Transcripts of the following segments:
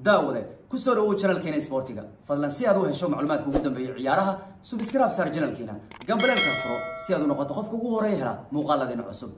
daawade kusoo dhawow janalkeena isboortiga fadlan si aad u hesho macluumaadka ugu dambeeya ciyaaraha subscribe saar janalkeena gambaleelka furo si aad u noqoto qofka ugu horeeya hela muuqaaladeena cusub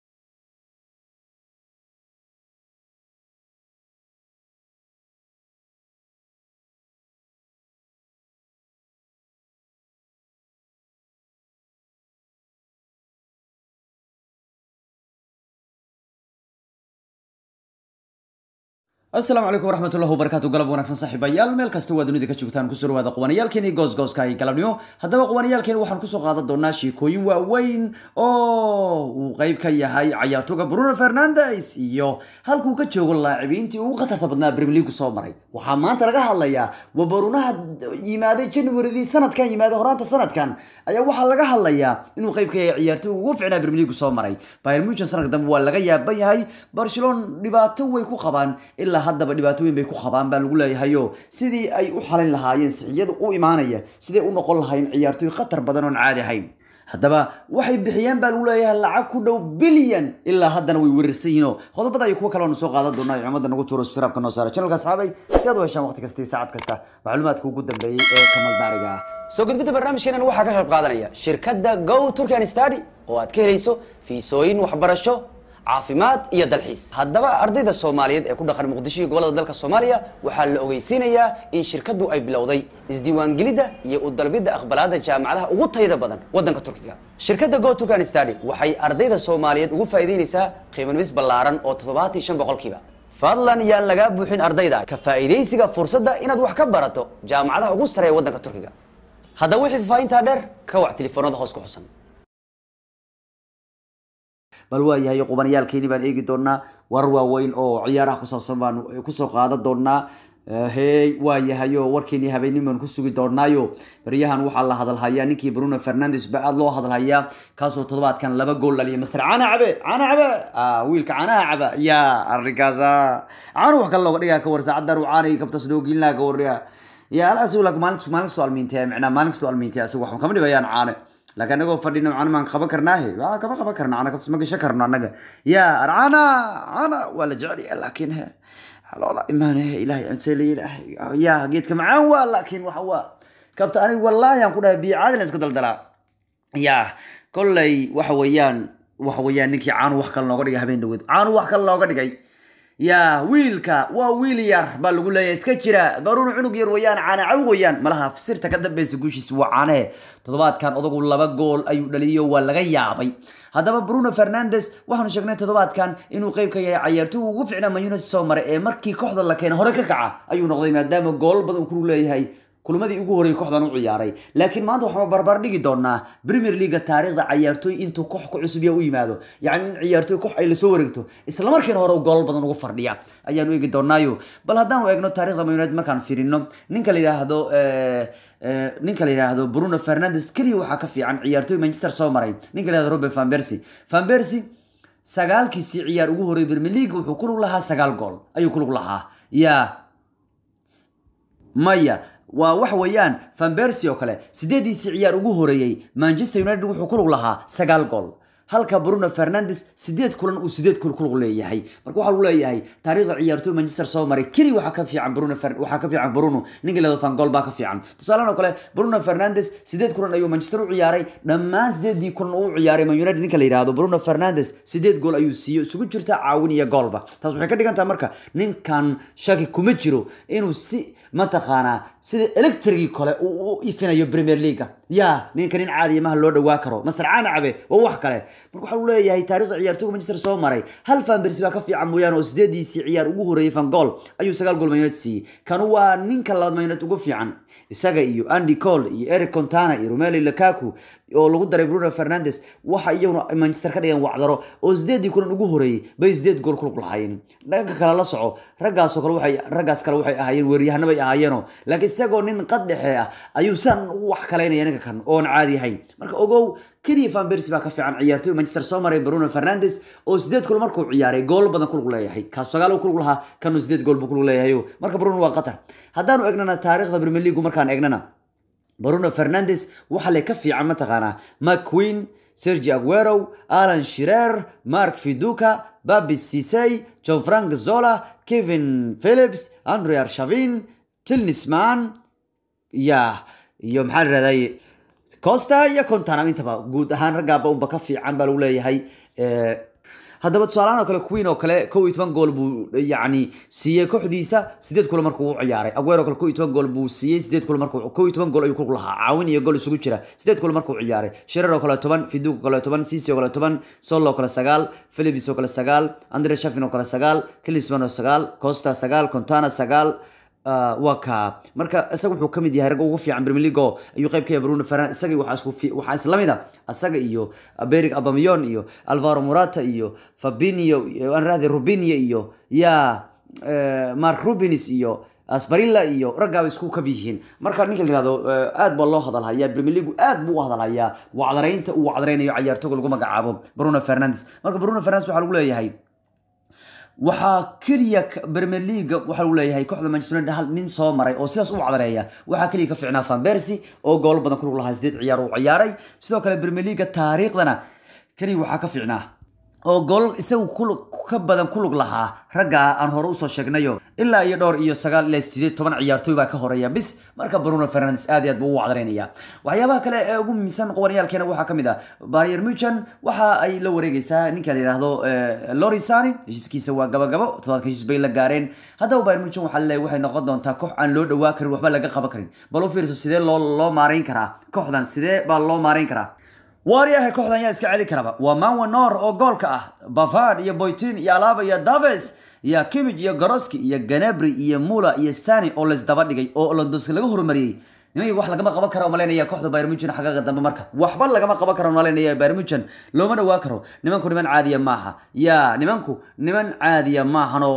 asalaamu calaykum waraxmatullahi wabarakatu galab wanaagsan saaxiibayaal meel kasta waa dunida ka joogtaan kusoo dhawaada qubaniyaalkeeni goosgooska iyo galabnimo haddaba qubaniyaalkeeni waxaan kusoo qaadan doonaa sheekooyin waaweyn oo uu qeyb ka yahay cayaartooga bruno fernandes iyo halkuu ka joogo laacibiintii ugu khatarta badnaa premier league soo maray waxaa maanta laga hadlayaa waa barunaha yimaaday januaridii sanadkan yimaaday horaanta sanadkan ayaa waxaa laga hadlayaa inuu qeyb ka yahay ciyaartooga ugu ficnaa premier league soo maray bayern munchen sanadka dambe waa laga yaaban yahay barcelona dhibaato way ku qabaan ilaa haddaba dhibaatooyin bay ku qabaan baa lagu leeyahayo sidii ay u xalin lahaayeen sixiyada u imaanaya siday u noqon lahaayeen ciyaartooy khatar badan oon caadi ahayn haddaba waxay bixiyeen baa lagu leeyahay lacag ku dhow bilyan ilaa haddana way weerarsan yihiin oo qodobada iyo kuwo kale oonu soo qaadan doonaa cumada nagu tuuro siraabka noo saara channelka asxaabay si aad u heshaan waqti kasta iyo saacad kasta macluumaadka ugu dambeeyey ee kamaldaariga ah soo gudbidda barnaamijkeenan waxaa ka qayb qaadanaya shirkadda go turkan study oo aad ka helayso fiisooyin waxbarasho caafimaad iyo dalxiis haddaba ardayda soomaaliyeed ee ku dhaqan muqdisho iyo gobolada dalka soomaaliya waxaa la ogeysiinayaa in shirkaddu ay bilowday isdiiwaangelidda iyo u dalbidda aqbalaada jaamacadaha ugu tayada badan waddanka turkiga shirkadda go turkan study waxay ardayda soomaaliyeed ugu faa'iideynaysaa qiimanumis ballaaran oo toddobaatan shan boqolkiiba fadlan yaan lagaa buuxin ardayda ka faa'iidaysiga fursadda inaad wax ka barato jaamacadaha ugu sareeya waddanka turkiga haddaba wixii faafahintaa dheer ka wac telefoonada hoos ku xusan bal waa yahay qubaniyaalkeeni baan eegi doonaa warar waaweyn oo ciyaaraha ku saabsan baan kusoo qaadan doonaa hey waa yahayo warkeenii habeenimo aan ku sugi doonaayo baryahan waxaa la hadalhayaa ninkii bruno fernandes ba aada loo hadalhayaa kaasoo toddobaadkan laba gool dhaliyay master caana cabe caana cabe wiilka caanaha caba ya arrinkaasa caano wax kale looga dhigaa ka war saacaddan uu caanay kabtas loo gelinaa ka warya ya alaas maalin maalin kastoo almiintay macnaa maalin kastoo almiintay asiga waxba kama dhibayaan caane laakiin anagoo fadhino macna maan qaban karnaahe waa kama qaban karna ana kabtas ma gashan karno annaga ya arcana cana waa la jecel yahay laakiin he haloola imaan he ilahay amsele ilahay ya geedka macaan waa laakiin waxa waa kabta aniga wallaahi aan ku dhahay biyo caadi la iska daldalaa ya kolley waxa weeyaan waxa weeyaan ninkii caanu wax kale looga dhigay habeen dhaweed caanu wax kale looga dhigay ya wiilka waa wiil yar baa lagu leeyahay iska jira baruun cunug yar weyaan caana caw weyaan malaha sirta ka dambeysa guushiisa waa caanahe toddobaadkan odagu laba gool ayuu dhaliyo waa laga yaabay haddaba bruno fernandes waxaanu sheegnay toddobaadkan inuu qeyb ka yahay cayaartooy ugu ficnaa mayunet soo maray ee markii kooxda la keena hore ka kaca ayuu noqday maadaama gool badan uu ku leeyahay kulmadii ugu horreeyay kooxdan u ciyaaray laakiin maanta waxaan barbar dhigi doonaa premier leaga taariikhda cayaartooy intuu koox ku cusub yaa u yimaado yacni in ciyaartooy koox ay lasoo wareegto isla markiina hore goolal badan ugu fardhiya ayaanu eegi doonaayo bal haddaanu eegno taarikhda man united markaan fiirino ninka la yidhaahdo ninka la yidhaahdo bruno fernandes keliya waxaa ka fiican ciyaartooy manchester soo maray ninka la yihahdo robert van percy van percy sagaalkiisii ciyaar ugu horreeyay premier league wuxuu ku lug lahaa sagaal gool ayuu ku lug lahaa ya maya waa wax weeyaan van bercy oo kale sideediisii ciyaar ugu horeeyey manchester united wuxuu ku lug lahaa sagaal gool halka bruno fernandes sideed kulan uu sideed kul kulug leeyahay marka waxaa lagu leeyahay taariikhda ciyaartooy manchester soo maray keli waxaa ka fiican bruno waxaa ka fiican bruno ninka leedo van gool baa ka fiican tusaalahan oo kale bruno fernandes sideed kulan ayuu manchester u ciyaaray dhammaan sideedii kulan uu ciyaaray man united ninka la yidhaahdo bruno fernandes sideed gool ayuu siiyo isugu jirta caawin iyo goolba taas waxay ka dhigan tahay marka ninkan shaki kuma jiro inuu si mataqaanaa sida electrigii kale uu u ifinayo premier leaga ya ninka nin caadiya maha loo dhawaa karo master caana cabe waa wax kale marka waxaa uu leeyahay taarikhda ciyaartooga manchester soo maray hal fanbersi baa ka fiican mooyaane oo sideediisii ciyaar ugu horreeyay van gool ayuu sagaal gool mayunet siiyey kanu waa ninka labaad mayunet ugu fiican isaga iyo andy cole iyo eric contana iyo romeli lakaku oo lagu daray bruno fernandes waxa iyaguna manchester ka dhigeen wacdaro oo sideedii kulan ugu horeeyey bay sideed gool kulug lahaayeen dhanka kale la soco raggaasoo kale waxay raggaas kale waxay ahaayeen weeryahana bay ahaayeeno laakiin isagoo nin qad dhexe ah ayuu san ugu wax kalaynaya ninka kan oon caadi ahayn marka ogow keliya van bercy baa ka fiican ciyaartooy manchester soo maray bruno fernandes oo sideed gool markuu ciyaaray gool badan kulug leeyahay kaas sagaal uu kulug lahaa kanu sideed gool buu kulug leeyahay marka bruno waa qatar haddaanu egnana taariikhda premier league markaan egnana bruno fernandes waxaa le ka fiican mataqaanaa mcqueen sergi aguero alan shirer mark fiduka babi sisey john frank zola kevin phillips andre arshavin kilnisman ya iyo maxaa la rahday costa iyo contanam intaba guud ahaan raggaaba unba ka fiican baa lagu leeyahay haddaba tusaalahaan oo kale queen oo kale kow iyo toban gool buu yacni siiyey kooxdiisa sideed kulan markuu u ciyaaray aguero kale kow iyo toban gool buu siiyey sideed kulan markuu kow iyo toban gool ayuu ku lahaa caawin iyo gool isugu jira sideed kulan markuu ciyaaray shirer oo kale toban fiduq oo kale toban sisi oo kale toban sol oo kale sagaal philibis oo kale sagaal andre shafin oo kale sagaal kilisman oo sagaal costa sagaal contana sagaal waa ka marka isaga wuxuu kamid yahay ragga ugu fiican premier league ayuu qayb ka yahay bruno fernandes isaga waxaa isku waxaa isla mid a asaga iyo beric abamiyon iyo alvaro morata iyo fabinio aan rahday rubinio iyo ya mark rubins iyo asbarilla iyo raggaaba isku kab yihiin marka ninka la yihahdo aad baa loo hadalhayaa premier league aad buu u hadalhayaa wacdaraynta uu wacdaraynayo cayaartooga lagu magacaabo bruno fernandes marka bruno fernandes waxaa lagu leeyahay waxaa keliya premier leaga waxaa lagu leeyahay kooxda manchester united hal nin soo maray oo sidaas u wacdareeya waxaa keliya ka fiicnaa van persie oo goolo badan kulug lahaa sideed ciyaar uu ciyaaray sidoo kale premier leaga taariikhdana keliya waxaa ka fiicnaa oo gool isagu ka badan kulug lahaa ragga aan hore usoo sheegnayo ilaa iyo dhowr iyo sagaal ilaa sideed toban ciyaartooy baa ka horeeya bis marka bruno fernandes aad iyo aad buu u wacdareynaya waxyaabaha kale ee ugu muhiimsan qabanayaalkeena waxaa kamid ah bayer muchan waxa ay la wareegeysaa ninka la yihahdo lorisani heshiiskiisa waa gabagabo todobaadka heshiis bay la gaareen haddaba bayer muchan waxaa laleeyahay waxay noqon doontaa koox aan loo dhawaa karin waxba laga qaban karin bal u fiirso sidee loo loo maarayn karaa kooxdan sidee baa loo maarayn karaa waaryahay kooxdan yaa iska celi karaba waa manwanor oo goolka ah bavard iyo boytin iyo alaba iyo daves iyo kimij iyo goroski iyo ganebri iyo mula iyo sani oo laysdaba dhigay oo londoska laga horumariyey nimankii wax lagama qaban kara umalaynaya kooxda bayr muchan xagaaga dambe marka waxba lagama qaban kara umalaynaya bayr muchan looma dhawaa karo nimanku niman caadiya maaha ya nimanku niman caadiya maahanoo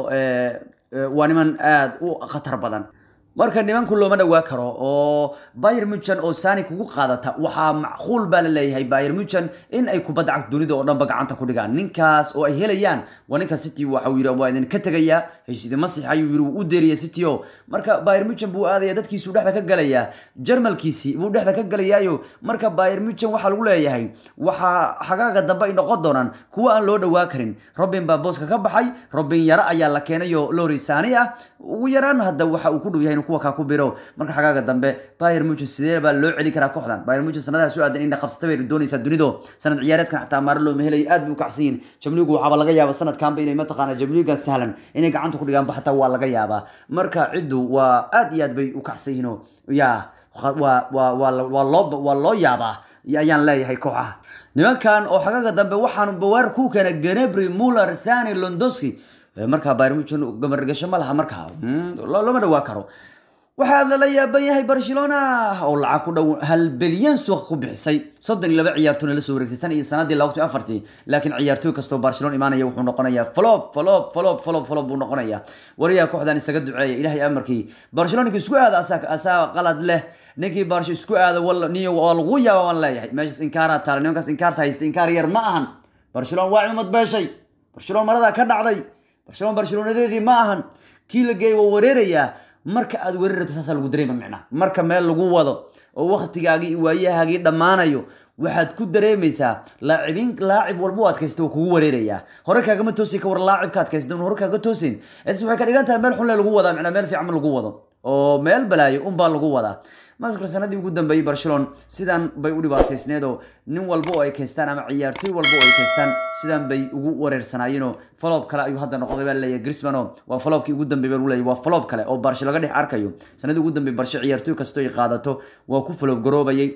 waa niman aada u khatar badan marka nimanku looma dhawaa karo oo bayer muchan oo sani kugu qaadata waxaa macquul baa la leeyahay bayer muchan in ay kubadda cagta dunida oo dhanba gacanta ku dhigaan ninkaas oo ay helayaan waa ninka city waxa uu yidhi waa idin ka tegayaa heshiida masix ayuu yidhi wuu u deeriya city o marka bayer muchan buu aadaya dadkiisuu dhexda ka galayaa jarmalkiisii buu dhexda ka galayaayo marka bayer muchan waxaa lagu leeyahay waxaa xagaaga dambe ay noqon doonaan kuwa aan loo dhawaa karin robin baa booska ka baxay robin yaro ayaa la keenayo lori sani ah ugu yaraan hadda waxa uu ku dhow yahay inuu kuwa kaa ku biro marka xagaaga dambe bayer muchan sidee baa loo celi karaa kooxdan bayer muchan sanadaha soo aadan inay qabsata bay doonaysaa dunido sanad ciyaareedkan xataa maaro looma helayo aad bay u kacsan yihin jamligu waxaaba laga yaaba sanadkanba inay mataqaana jamliga sahlan inay gacanta ku dhigaanba xataa waa laga yaabaa marka ciddu waa aad iyo aad bay u kacsan yihiin oo ya waa waa waa waa loo waa loo yaabaa ayaan leeyahay kooxaha nimankan oo xagaaga dambe waxaan bawaar ku keena ganebri muller sani londoski markaa bayr muchan gamargasho ma laha markaa looma dhawaa karo waxaa lala yaaban yahay barcelona oo lacag ku dhow hal bilyan suuqa ku bixisay soddon iyo laba ciyaartoyna la soo wareegtay tan iyo sanadii laba kun afartii laakiin ciyaartooy kastoo barcelona imaanaya wuxuu noqonayaa flop flop flop flop flop buu noqonayaa wariyaha kooxdan isaga duceeya ilahay amarkii barcelona ninkii isku aada asaa asaa qalad leh ninkii barsho isku aada wal niyo waa lagu yaaba waan leeyahay meeshaas inkaaraa taala nimankaas inkaarta haysta inkaar yar ma ahan barcelona waa cimad beeshay barcelona maradaa ka dhacday barcelona barcelonadeedii ma ahan kii la geeyay waa wareerayaa marka aad weerari rabto saasaa lagu dareema micnaa marka meel lagu wado oo waktigaagii iyo waayahaagii dhammaanayo waxaad ku dareemaysaa laacibin laacib walba u adkaysta waa kugu wareerayaa hore kaagama toosi ka war laacibka adkaysta hore kaaga toosin s waxay ka dhigan tahay meel xunle lagu wadaa micnaa meel fiican lagu wado oo meel balaayo unbaa lagu wadaa maskar sanadii ugu dambeeyey barcelona sidan bay u dhibaataysneed oo nin walba oo ay kaystaan ama ciyaartooy walba oo ay kaystaan sidan bay ugu wareersanaayeenoo falob kale ayuu hadda noqday baa leeyahay grismano waa falobkii ugu dambeey baa lagu leeyahay waa falob kale oo barsho laga dhex arkayo sanadii ugu dambeey barsho ciyaartooy kastoo ay qaadato waa ku falob garoobayay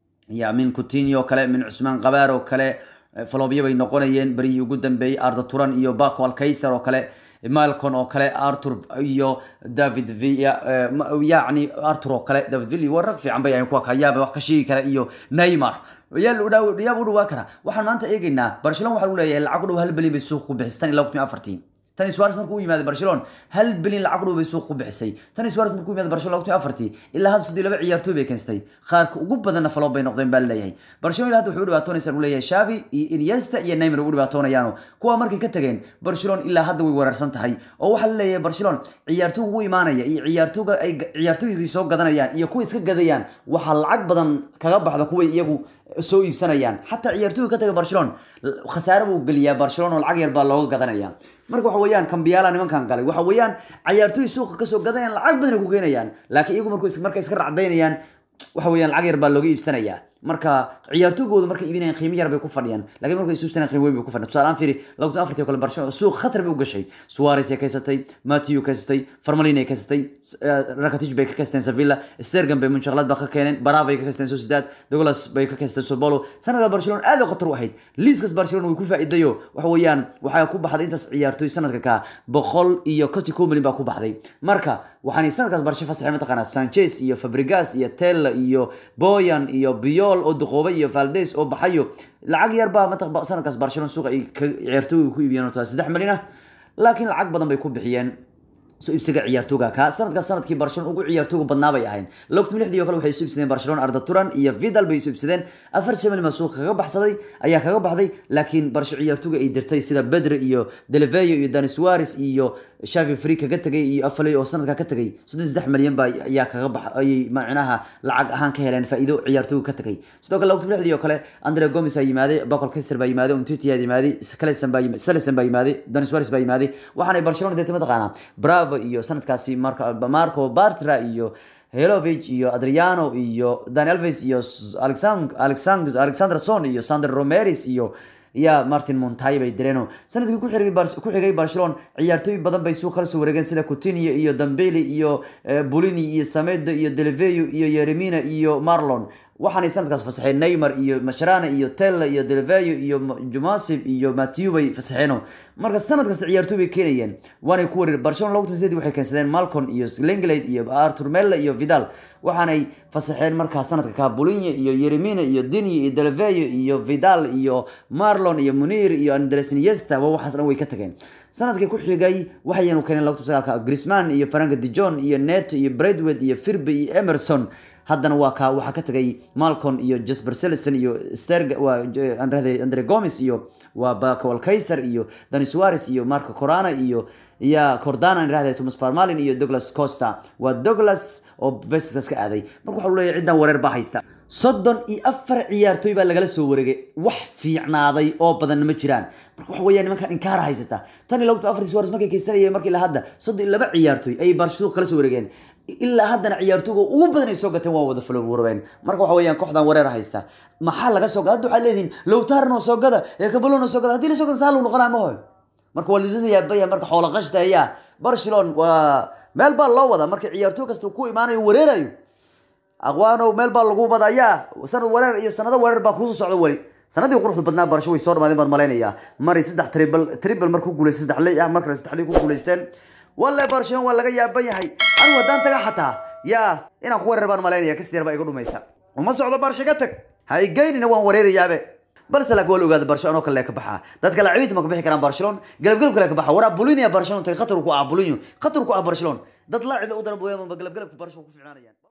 ya min coutinho kale min cusmaan qabaar oo kale falobyo bay noqonayeen berihii ugu dambeeyey arda turan iyo baco alkaiser oo kale malcon oo kale arthur iyo david villa yacni arthur oo kale david villa waa rag fiican bay ahayn kuwa kayaaba wax ka sheegi kara iyo neymar yaab u dhawaa kara waxaan maanta eegaynaa barcelona waxaa lagu leeyahay lacag u dhow hal bilyan bay suuq ku bixisay tan iyo laba kun iyo afartii tani suares markuu u yimaaday barcelona hal bilyan lacag u dhow bay suuq ku bixisay tani suares markuu u yimaaday barcelona laba kun iyo afartii ilaa hadda soddon iyo laba ciyaartooy bay keensatay qaarka ugu badanna faloob bay noqdeen baa leeyahay barcelona ilaa hadda wuxuu u dhibaatoonaysaa uu leeyahay shavi iyo iniesta iyo neymar u dhibaatoonayaano kuwa markay ka tageen barcelona ilaa hadda way weerarsan tahay oo waxaa la leeyahay barcelona ciyaartooyga ugu imaanaya iyo ciyaartooyga ay ciyaartooygii soo gadanayaan iyo kuwa iska gadayaan waxaa lacag badan kaga baxda kuway iyagu soo iibsanayaan xataa ciyaartooyga ka taga barcelona khasaare buu geliyaa barcelona oo lacag yar baa looga gadanaya marka waxa weeyaan kambiyaala nimankan galay waxa weeyaan ciyaartooy suuqa kasoo gadanayaan lacag badan ay ku keenayaan laakiin iyagu markuu markay iska racdaynayaan waxa weeyaan lacag yar baa looga iibsanayaa marka ciyaartoygooda markay iibinayaan qiimo yar bay ku fadhiyaan laakiin markay isuubsanayaan qiimo weyn bay ku fadhiyaan tusaale ahaan fiiri lagtan afartii kale barcelona suuq khatar bay u gashay suarez ay kaysatay matthew kaysatay farmalin ay kaysatay rakatij bay ka kaysteen sevilla stergan bay munchakhlad ba ka keeneen barava ay ka kaysteen sociedad douglas bay ka kaysteen sobolo sanadka barcelona aad ay khatar u ahayd liiskas barcelona way ku faa'iidayo waxa weeyaan waxaa ku baxday intaas ciyaartoy sanadka ka boqol iyo konti kow milyan baa ku baxday marka waxaan sanadkaas barshe fasaxay mataqaanaa sanchez iyo fabrigas iyo tella iyo boyan iyo biol oo duqoobay iyo valdes oo baxayo lacag yar baa mataq sanadkaas barcelona suuqa ay ciyaartooyga ku iibiyeen oo saddex milyan ah laakiin lacag badan bay ku bixiyeen soo iibsiga ciyaartooga ka sanadkaas sanadkii barcelona ugu ciyaartooga badnaa bay ahayn logtum lixdii oo kale waxay soo iibsadeen barcelona arda turan iyo vidal bay soo iibsadeen afar shamil ma suuqa kaga baxsaday ayaa kaga baxday laakiin barsho ciyaartooga ay dirtay sida bedre iyo deleveyo iyo dani suarez iyo shavi free kaga tegay iyo afaley oo sanadka ka tegay soddon saddex milyan baa ayaa kaga bax ayay macnaha lacag ahaan ka heleen faa'iido ciyaartooga ka tegay sidoo kale logtum lixdii oo kale andre gomes aa yimaaday bacol kester baa yimaaday umtiti aa yimaaday caleson baa yimaaday salison baa yimaaday dani suarez baa yimaaday waxaanay barcelona deetay mataqaanaa bravo iyo sanadkaasi marco marco bartra iyo helovig iyo adriano iyo dani alves iyo alexander alexanderson iyo sander romeris iyo ya martin montai bay direeno sanadkii ku xigay ku xigay barcelona ciyaartooy badan bay suuq kala soo wareegeen sida coutinho iyo dambeli iyo bolini iyo samedo iyo deleveyo iyo yeremina iyo marlon waxaanay sanadkaas fasaxeen neymar iyo masharana iyo tella iyo deleveyo iyo jumasib iyo matthew bay fasaxeeno marka sanad kasta ciyaartooy bay keenayeen waanay ku wareer barcelona logtum sideed waxay keensadeen malcon iyo lenglade iyo artur mella iyo vidal waxaanay fasaxeen markaa sanadka ka bulinya iyo yeremina iyo dini iyo deleveyo iyo vidal iyo marlon iyo munir iyo andres iniesta waa waxaas dhan way ka tageen sanadkii ku xigay waxaynu keeneen logtum sagaalka grisman iyo franka dijon iyo net iyo bradwed iyo firby iyo emerson haddana waa ka waxaa ka tagay malcon iyo jasper selison iyo sterg waa andrade andre gomes iyo waa bacol kaiser iyo dani suarez iyo marco corana iyo ya cordana irahde thomas farmalin iyo douglas costa waa douglas oo beskas ka aaday marka waxa leeyahay ciddan wareer baa haysta soddon iyo afar ciyaartooy baa lagala soo wareegay wax fiicnaaday oo badanna ma jiraan marka waxa weeyaan nimankan inkaara haysata tan iyo lagta afar suarez markay kaysanayeen markii la hadda soddon iyo laba ciyaartooy ayay barsuuq kala soo wareegeen ilaa haddana ciyaartooga ugu badan ay soo gateen waa wada falowurabeen marka waxa weeyaan kooxdan wareer haysta maxaa laga soo gada hadda waxaa leedihin lowtaran oo soo gada ee kabalon oo soo gada haddii la soo gada saa luu noqonaa mahoy marka waa lidadaya baya marka xoola qashta ayaa barcelona waa meel baa loo wadaa marka ciyaartooy kasta ku imaanayo wareerayo aqwaanow meel baa lagu wadayaa sanad wareer iyo sanado wareer baa kusoo socda weli sanadii quruxda badnaa barasho way soo dhamaadeen baan malaynayaa maray saddex tribal tribal markuu guuleystay saddex ley ah markale saddex ley ku guuleysteen walle barcelona waa laga yaaban yahay anigu haddaan taga xataa yaa inaan ku weerar baan malaynaya kasdeer baa iga dhumaysa uma socdo barsha ka tag ha igeynina waan wareerayaabe balse laakiin waa la ogaada barcelona oo kale ka baxa dadka laacibiinta ma ka bixi karaan barcelona galabgalab kale ka baxa waraa bulinia barcelona tagay khatar ku ah bulinyo khatar ku ah barcelona dad laacib u dara booyaan galabgalabka barcelona ku fiicnaanayaan